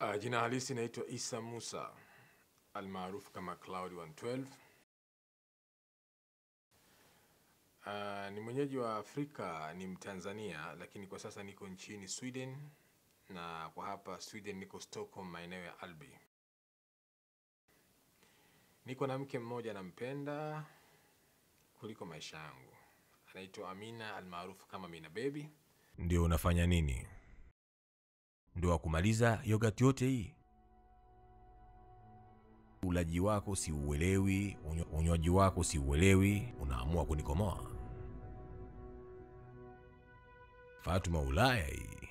Uh, jina halisi naitwa Isa Musa almaarufu kama Cloud 112. Uh, ni mwenyeji wa Afrika, ni Mtanzania, lakini kwa sasa niko nchini Sweden, na kwa hapa Sweden niko Stockholm, maeneo ya Alby. Niko na mke mmoja nampenda kuliko maisha yangu, anaitwa Amina almaarufu kama Mina Baby. Ndio unafanya nini? Ndio wa kumaliza yogurt yote hii? Ulaji wako siuelewi, unywa- unywaji wako siuelewi, unaamua kunikomoa. Fatuma Ulaya hii,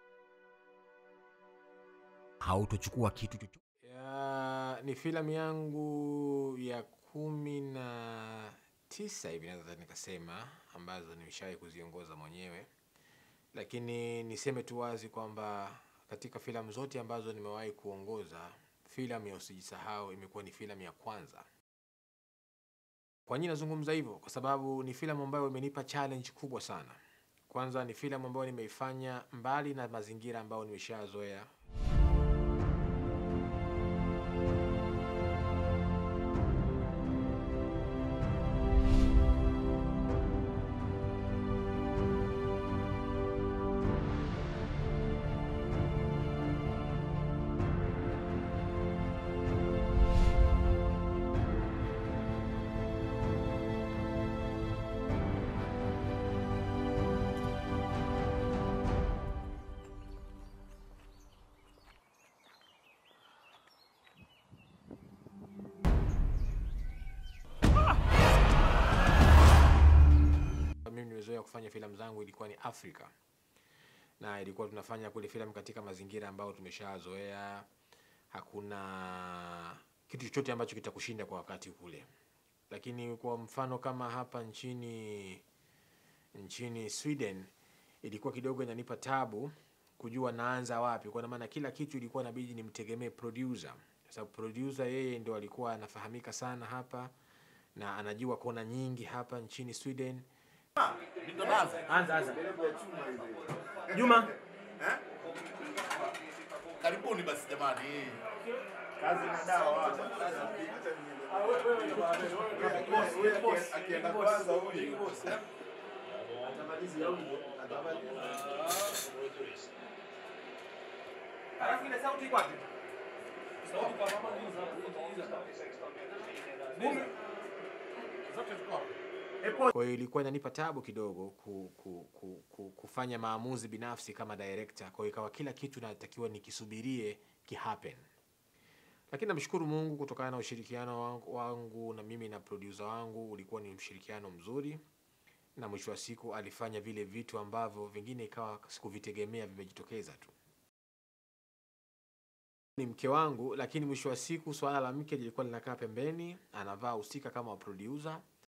hautochukua kitu chochote. Ya, ni filamu yangu ya kumi na tisa hivi naweza nikasema, ambazo nimeshawahi kuziongoza mwenyewe, lakini niseme tu wazi kwamba katika filamu zote ambazo nimewahi kuongoza, filamu ya Usijisahau imekuwa ni filamu ya kwanza. Kwa nini nazungumza hivyo? Kwa sababu ni filamu ambayo imenipa challenge kubwa sana. Kwanza ni filamu ambayo nimeifanya mbali na mazingira ambayo nimeshazoea mimi nimezoea kufanya filamu zangu ilikuwa ni Afrika na ilikuwa tunafanya kule filamu katika mazingira ambayo tumeshazoea. Hakuna kitu chochote ambacho kitakushinda kwa wakati kule, lakini kwa mfano kama hapa nchini nchini Sweden ilikuwa kidogo inanipa tabu kujua naanza wapi, kwa maana kila kitu ilikuwa inabidi nimtegemee producer, kwa sababu producer yeye ndio alikuwa anafahamika sana hapa na anajua kona nyingi hapa nchini Sweden. Anza anza. Juma. Karibuni basi jamani. Kazi na dawa. Akienda kwanza huyu. Alafu ile sauti iko wapi? Kwa hiyo ilikuwa inanipa tabu kidogo ku, ku, ku, ku, kufanya maamuzi binafsi kama director. Kwa hiyo ikawa kila kitu natakiwa nikisubirie kihappen, lakini namshukuru Mungu kutokana na ushirikiano wangu, wangu na mimi na producer wangu ulikuwa ni mshirikiano mzuri, na mwisho wa siku alifanya vile vitu ambavyo vingine ikawa sikuvitegemea vimejitokeza tu. Ni mke wangu, lakini mwisho wa siku swala la mke lilikuwa linakaa pembeni, anavaa husika kama wa producer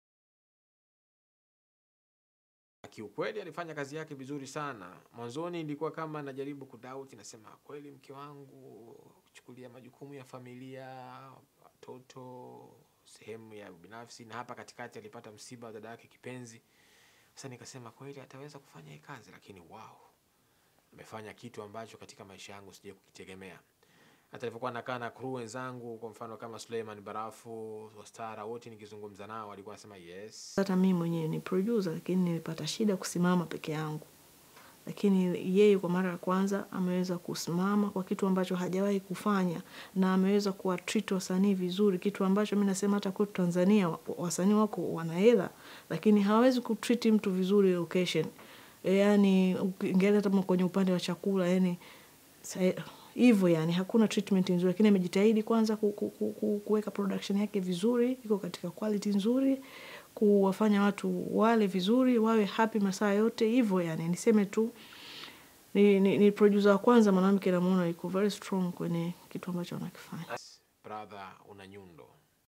kiukweli alifanya kazi yake vizuri sana. Mwanzoni ilikuwa kama najaribu kudoubt, nasema kweli mke wangu kuchukulia majukumu ya familia, watoto, sehemu ya binafsi, na hapa katikati alipata msiba wa dada yake kipenzi. Sasa nikasema kweli ataweza kufanya hii kazi, lakini wow, amefanya kitu ambacho katika maisha yangu sija kukitegemea. Hata nilipokuwa nakaa na crew wenzangu, kwa mfano kama Suleiman Barafu, Wastara, wote nikizungumza nao walikuwa wanasema yes, hata mimi mwenyewe ni producer lakini nilipata shida kusimama peke yangu lakini yeye kwa mara ya kwanza ameweza kusimama kwa kitu ambacho hajawahi kufanya na ameweza kuwa treat wasanii vizuri kitu ambacho mi nasema hata kwetu tanzania wa- wasanii wako wana hela lakini hawawezi kutreat mtu vizuri location E, yani ukiangalia hata kwenye upande wa chakula yani sa- hivyo yani hakuna treatment nzuri lakini amejitahidi kwanza ku, ku, ku, ku, kuweka production yake vizuri iko katika quality nzuri kuwafanya watu wale vizuri wawe happy masaa yote hivyo yani niseme tu ni, ni, ni producer wa kwanza mwanamke namuona iko very strong kwenye kitu ambacho anakifanya brother una nyundo.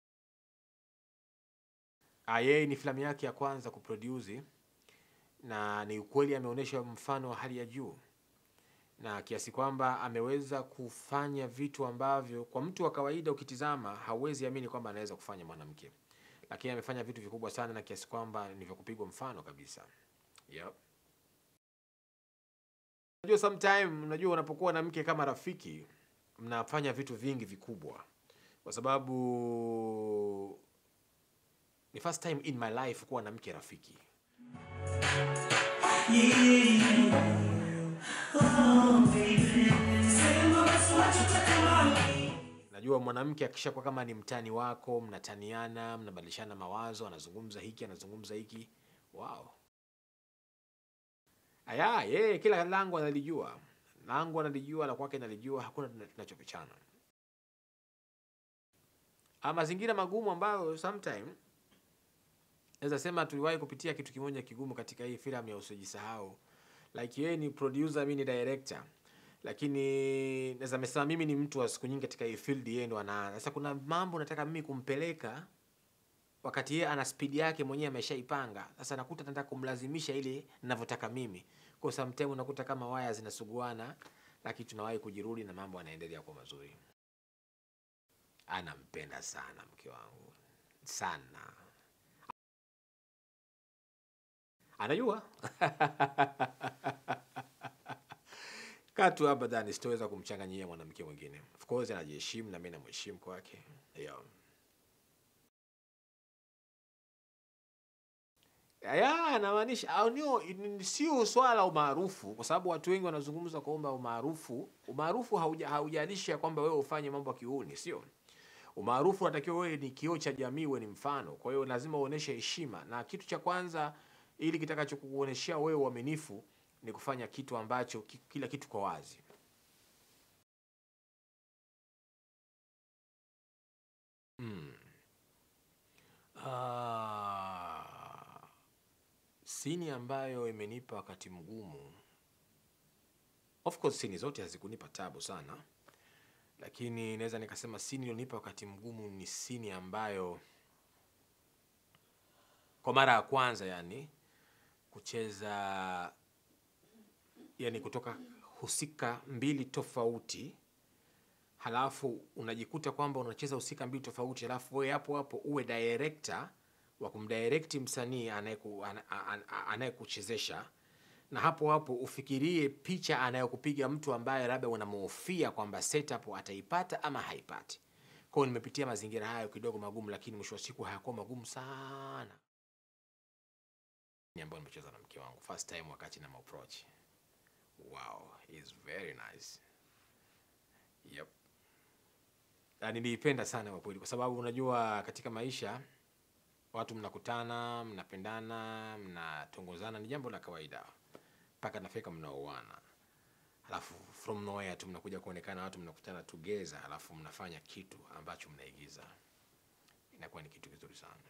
Ah, yeye ni filamu yake ya kwanza kuproduce na ni ukweli ameonyesha mfano wa hali ya juu, na kiasi kwamba ameweza kufanya vitu ambavyo kwa mtu wa kawaida ukitizama hauwezi amini kwamba anaweza kufanya mwanamke, lakini amefanya vitu vikubwa sana na kiasi kwamba ni vya kupigwa mfano kabisa. Yep. Unajua sometime, unajua unapokuwa na mke kama rafiki mnafanya vitu vingi vikubwa kwa sababu ni first time in my life kuwa na mke rafiki najua mwanamke akishakuwa kama ni mtani wako mnataniana mnabadilishana mawazo anazungumza hiki anazungumza hiki wow aya yeye kila langu analijua langu analijua la kwake nalijua hakuna tuna- tunachopichana Ah, mazingira magumu ambayo sometime naweza sema tuliwahi kupitia kitu kimoja kigumu katika hii filamu ya usijisahau like yeye ni producer mi ni director lakini naweza mesema mimi ni mtu wa siku nyingi katika hii field yeye ndo anaanza sasa kuna mambo nataka mimi kumpeleka wakati yeye ana speed yake mwenyewe ameshaipanga sasa nakuta nataka kumlazimisha ile ninavyotaka mimi kwa sometime unakuta kama waya zinasuguana lakini tunawahi kujirudi na mambo yanaendelea kwa mazuri anampenda sana mke wangu sana anajua katu abadan sitoweza kumchanganyia mwanamke mwingine of course anajiheshimu na mi namheshimu kwake yeah. ya anamaanisha au nio ni- sio swala la umaarufu kwa sababu watu wengi wanazungumza kwamba umaarufu umaarufu hauja- haujalishi ya kwamba wewe ufanye mambo ya kiuni sio umaarufu unatakiwa wewe ni kioo cha jamii wewe ni mfano kwa hiyo lazima uoneshe heshima na kitu cha kwanza ili kitakachokuoneshea wewe uaminifu ni kufanya kitu ambacho ki- kila kitu kwa wazi mm. Ah, sini ambayo imenipa wakati mgumu of course sini zote hazikunipa tabu sana lakini naweza nikasema sini iliyonipa wakati mgumu ni sini ambayo kwa mara ya kwanza yani kucheza yani kutoka husika mbili tofauti halafu unajikuta kwamba unacheza husika mbili tofauti halafu wewe hapo hapo uwe director wa kumdirect msanii anayeku- ana- ana- anayekuchezesha na hapo hapo ufikirie picha anayokupiga mtu ambaye labda unamhofia kwamba setup ataipata ama haipati kwao nimepitia mazingira hayo kidogo magumu lakini mwisho wa siku hayakuwa magumu sana Ni ambayo nimecheza na mke wangu first time wakati na approach wow is very nice yep na niliipenda sana kwa kweli kwa sababu unajua katika maisha watu mnakutana mnapendana mnatongozana ni jambo la kawaida mpaka nafika mnaoana alafu from nowhere tu mnakuja kuonekana watu mnakutana together alafu mnafanya kitu ambacho mnaigiza inakuwa ni kitu kizuri sana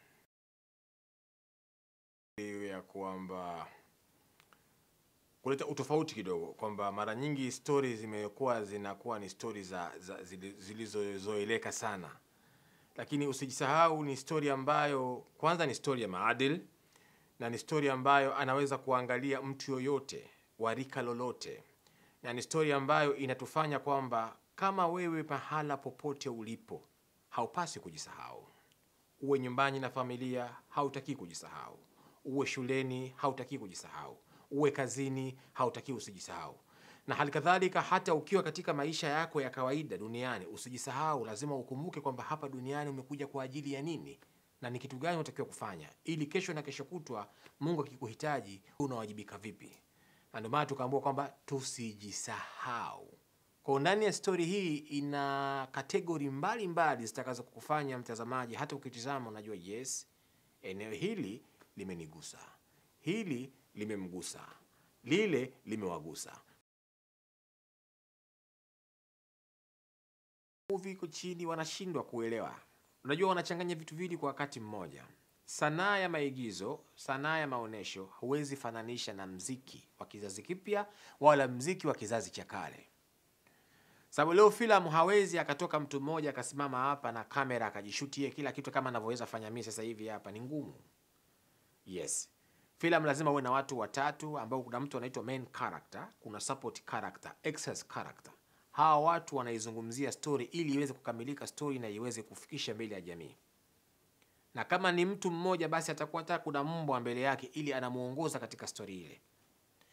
Hiyo ya kwamba kuleta utofauti kidogo kwamba mara nyingi stori zimekuwa zinakuwa ni stori za, za zili- zilizozoeleka sana lakini usijisahau ni stori ambayo kwanza ni stori ya maadili na ni stori ambayo anaweza kuangalia mtu yoyote wa rika lolote na ni stori ambayo inatufanya kwamba kama wewe pahala popote ulipo haupasi kujisahau uwe nyumbani na familia hautaki kujisahau uwe shuleni hautaki kujisahau uwe kazini hautaki usijisahau na hali kadhalika hata ukiwa katika maisha yako ya kawaida duniani usijisahau lazima ukumbuke kwamba hapa duniani umekuja kwa ajili ya nini na ni kitu gani unatakiwa kufanya ili kesho na kesho kutwa mungu akikuhitaji unawajibika vipi na ndio maana tukaambua kwamba tusijisahau kwa ndani ya stori hii ina kategori mbalimbali zitakazo kukufanya mtazamaji hata ukitizama unajua yes eneo hili limenigusa hili limemgusa lile limewagusa movie iko chini wanashindwa kuelewa unajua wanachanganya vitu viwili kwa wakati mmoja sanaa ya maigizo sanaa ya maonyesho huwezi fananisha na mziki wa kizazi kipya wala mziki wa kizazi cha kale sababu leo filamu hawezi akatoka mtu mmoja akasimama hapa na kamera akajishutie kila kitu kama anavyoweza fanya mimi sasa hivi hapa ni ngumu yes filamu lazima uwe na watu watatu ambao kuna mtu anaitwa main character kuna support character excess character hawa watu wanaizungumzia story ili iweze kukamilika story na iweze kufikisha mbele ya jamii na kama ni mtu mmoja basi atakuwa hata kuna mbwa mbele yake ili anamuongoza katika story ile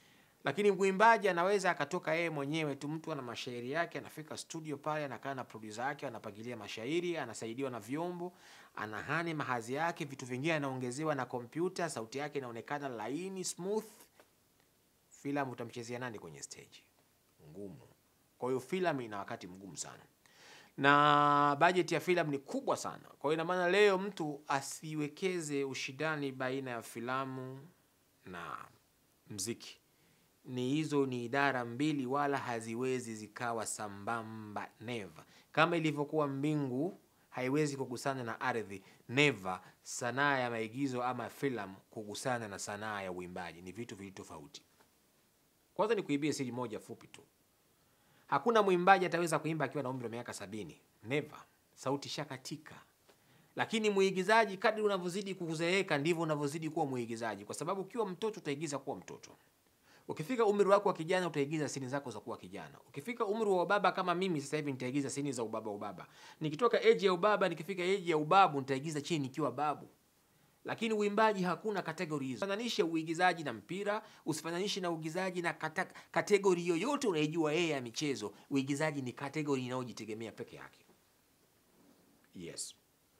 lakini mwimbaji anaweza akatoka yeye mwenyewe tu, mtu ana mashairi yake, anafika studio pale, anakaa na producer yake, anapangilia mashairi, anasaidiwa na vyombo, anahani mahazi yake, vitu vingine anaongezewa na kompyuta, sauti yake inaonekana laini smooth. Filamu utamchezea nani kwenye stage? Ngumu. Kwa hiyo filamu ina wakati mgumu sana na bajeti ya filamu ni kubwa sana. Kwa hiyo ina maana leo mtu asiwekeze ushindani baina ya filamu na mziki. Ni hizo ni idara mbili, wala haziwezi zikawa sambamba, never. Kama ilivyokuwa mbingu haiwezi kugusana na ardhi, never. Sanaa ya maigizo ama filamu kugusana na sanaa ya uimbaji ni vitu viwili tofauti. Kwanza ni kuibia siri moja fupi tu. Hakuna mwimbaji ataweza kuimba akiwa na umri wa miaka sabini. Never. Sauti shakatika. Lakini mwigizaji, kadri unavyozidi kuzeeka ndivyo unavyozidi kuwa mwigizaji, kwa sababu ukiwa mtoto utaigiza kuwa mtoto. Ukifika umri wako wa kijana utaigiza sini zako za kuwa kijana. Ukifika umri wa ubaba kama mimi sasa hivi nitaigiza sini za ubaba ubaba. Nikitoka eji ya ubaba nikifika eji ya ubabu nitaigiza chini nikiwa babu. Lakini uimbaji hakuna kategori hizo. Fananishe uigizaji na mpira, usifananishe na uigizaji na kata, kategori yoyote unaijua yeye ya michezo. Uigizaji ni kategori inayojitegemea peke yake. Yes.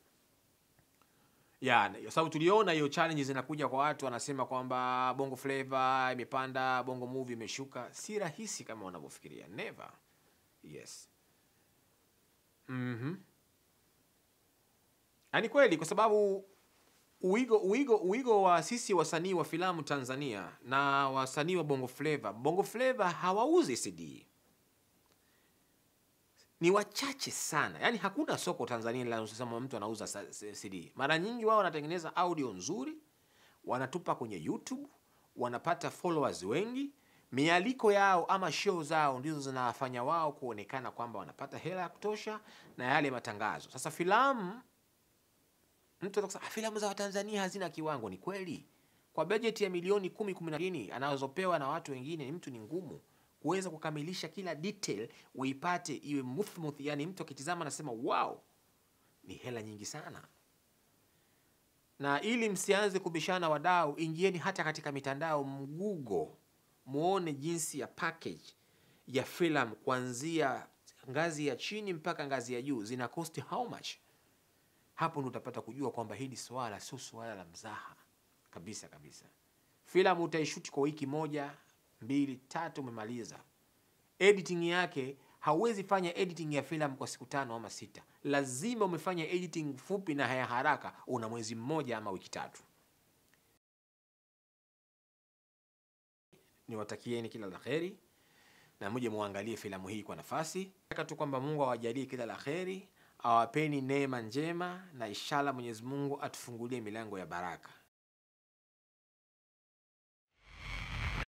Ya, kwa sababu tuliona hiyo challenge zinakuja kwa watu wanasema kwamba Bongo Flava imepanda, Bongo Movie imeshuka. Si rahisi kama wanavyofikiria. Never. Yes. Mhm. Yaani kweli kwa sababu uigo uigo uigo wa sisi wasanii wa filamu Tanzania na wasanii wa Bongo Flava. Bongo Flava hawauzi CD. Ni wachache sana. Yaani hakuna soko Tanzania linalosema mtu anauza sa- s- CD. Mara nyingi wao wanatengeneza audio nzuri, wanatupa kwenye YouTube, wanapata followers wengi. Mialiko yao ama show zao ndizo zinawafanya wao kuonekana kwamba wanapata hela ya kutosha na yale matangazo. Sasa filamu mtu anaweza kusema "Ah, filamu za Watanzania hazina kiwango. Ni kweli, kwa bajeti ya milioni kumi kumi na mbili anazopewa na watu wengine, ni mtu ni ngumu kuweza kukamilisha kila detail uipate iwe muthmuth, yani mtu akitizama anasema wow, ni hela nyingi sana. Na ili msianze kubishana wadau, ingieni hata katika mitandao mgugo, muone jinsi ya package ya filamu kuanzia ngazi ya chini mpaka ngazi ya juu zina cost how much hapo ndo utapata kujua kwamba hili swala sio swala la mzaha kabisa kabisa. Filamu utaishuti kwa wiki moja mbili tatu, umemaliza. Editing yake hauwezi fanya editing ya filamu kwa siku tano ama sita, lazima umefanya editing fupi na ya haraka, una mwezi mmoja ama wiki tatu. Niwatakieni kila la heri na muje muangalie filamu hii kwa nafasi. Nataka tu kwamba Mungu awajalie kila la heri, awapeni neema njema na inshallah Mwenyezi Mungu atufungulie milango ya baraka.